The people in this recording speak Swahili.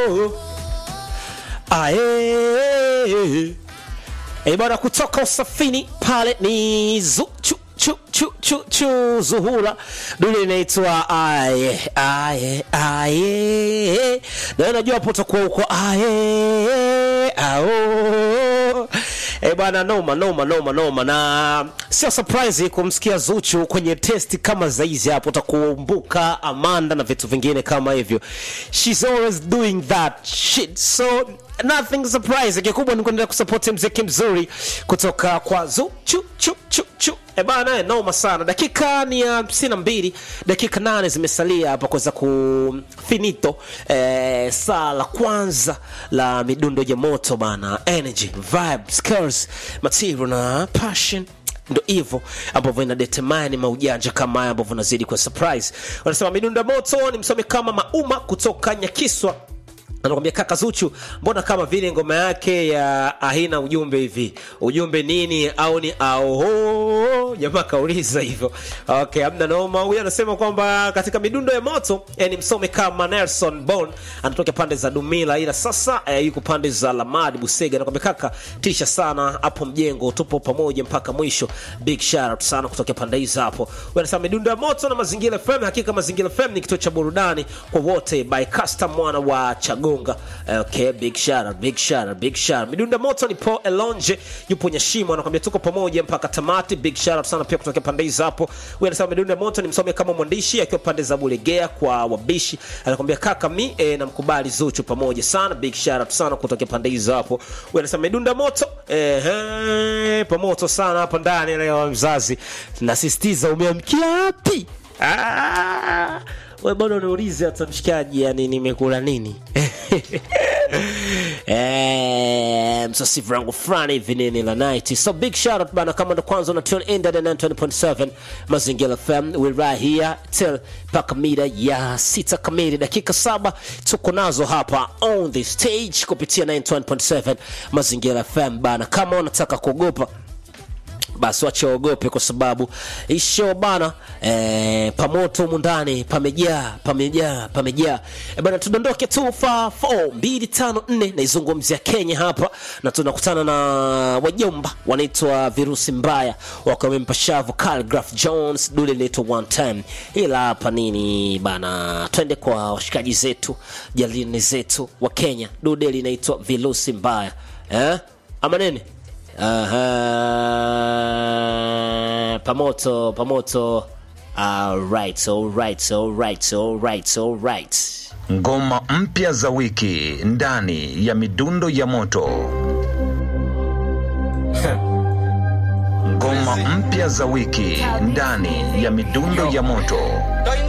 oh. Ae. E bwana, kutoka usafini pale ni zu, chu, chu, chu, chu, chu, Zuhura dule inaitwa aye aye aye, na najua hapo utakuwa huko aye ao E bwana, noma noma noma noma, na sio surprise kumsikia Zuchu kwenye testi kama za hizi hapo, utakumbuka Amanda na vitu vingine kama hivyo. She's always doing that shit so nothing surprise. Kikubwa ni kuendelea kusupport mziki mzuri kutoka kwa Zuchu chu chu chu. E bana, noma sana. Dakika ni ya hamsini na mbili, dakika nane zimesalia hapa kuweza kufinito eh, saa la kwanza la midundo ya moto bana, energy vibe skills material na passion ndo hivyo ambavyo ina determine maujanja kama haya ambavyo nazidi kwa surprise. Wanasema midundo ya moto ni msomi kama Mauma kutoka Nyakiswa anakwambia kaka Zuchu, mbona kama vile ngoma yake ya haina ujumbe hivi? Ujumbe nini? Au ni aoho? Jamaa kauliza hivyo. Okay, amna noma. Huyu anasema kwamba katika midundo ya moto eh, ni msome kama Nelson Bon anatoka pande za Dumila, ila sasa eh, yuko pande za Lamadi Busega. Anakwambia kaka, tisha sana hapo mjengo, tupo pamoja mpaka mwisho. Big shout out sana kutoka pande hizo hapo. Huyu anasema midundo ya moto na Mazingira FM. Hakika Mazingira FM ni kituo cha burudani kwa wote by custom mwana wa Chagonga. Okay, big shout out, big shout out, big shout out. Midunda moto ni Paul Elonje yupo Nyashimo anakuambia tuko pamoja mpaka tamati. Big shout out sana pia kutoka pande hizo hapo. Huyu anasema Midunda moto ni msome kama mwandishi akiwa pande za Bulegea kwa wabishi. Anakuambia kaka mi e, namkubali Zuchu pamoja sana. Big shout out sana kutoka pande hizo hapo. Huyu anasema Midunda moto ehe, pamoto sana hapa ndani leo mzazi. Nasisitiza umeamkia wapi? Ah! we bado niulize hata mshikaji, yani nimekula nini? Eh, msasifu rangu fulani hivi nini la night. So big shout out bana, kama ndo kwanza una tune in ndani ya 90.7 Mazingira FM, we right here till paka mida ya sita kamili, dakika saba tuko nazo hapa on the stage kupitia 91.7 Mazingira FM bana. Kama unataka kuogopa basi wache waogope kwa sababu hii show bana eh, pamoto humu ndani pamejaa pamejaa pamejaa eh, bana tudondoke tu fa 4 2 5 4 naizungumzia Kenya hapa na tunakutana na wajomba wanaitwa virusi mbaya wakamempa shavu Calgraph Jones dule linaitwa one time ila hapa nini bana twende kwa washikaji zetu jalini zetu wa Kenya dude linaitwa virusi mbaya eh ama nini Aha, pamoto pamoto. Alright, alright, alright, alright, alright. Ngoma mpya za wiki ndani ya midundo ya moto. Ngoma mpya za wiki ndani ya midundo ya moto.